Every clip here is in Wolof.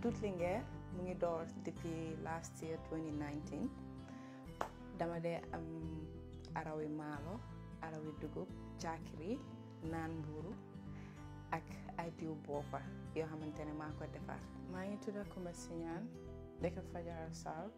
Tuut Linguère mu ngi door depuis last year 2019 dama dee am arawi maalo arawi dugub caakiri naan mbuuru ak ay diw boppa yoo xamante ne maa ko defar maa ngi tudda Kumba Siñaan dëkk Fajara South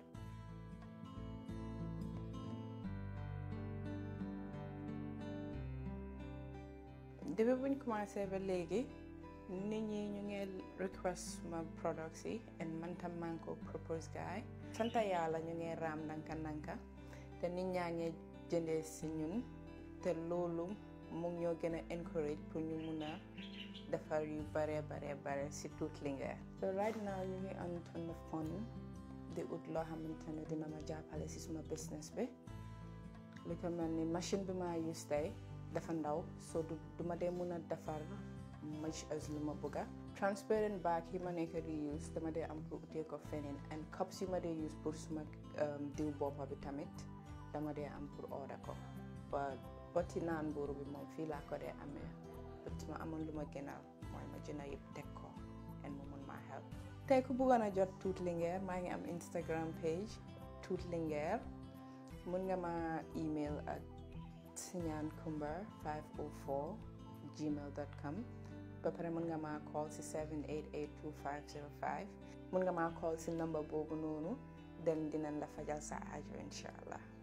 depuis buñ commencé ba léegi nit ñi ñu ngi request ma products yi and man tam maa ngi ko propose gaay santa yàlla ñu ngi raam ndanka ndanka te nit ñaa ngi jëndee si ñun te loolu mu ngi ñoo gën a encourage pour ñu mun a defar yu bare bare bare si Tuut Linguère so right now ñu ngi on ton fund di ut loo xamante ne dina ma jàppale si suma business bi li ko mel ni machine bi maa use tey dafa ndaw so du duma dee mun a defar much as lu ma bëgga transparent bag yi ma nekk di use dama dee am pour utee ko feneen and cups yi ma dee use pour suma diw boppa bi tamit dama dee am pour order ko ba boti naan mbuuru bi moom fii laa ko dee amee but ma amoon lu ma gënal mooy ma jënd yëpp teg ko and mu mun maa help tey ku bëggoon a jot Tuut Linguère maa ngi am Instagram page Tuut Linguère mun nga ma email ak siñaankumba 504 gmail dot com ba pare mun nga maa call si 7882505 mun nga maa call si number boobu noonu den dinañ la fajal sa aajo incha allah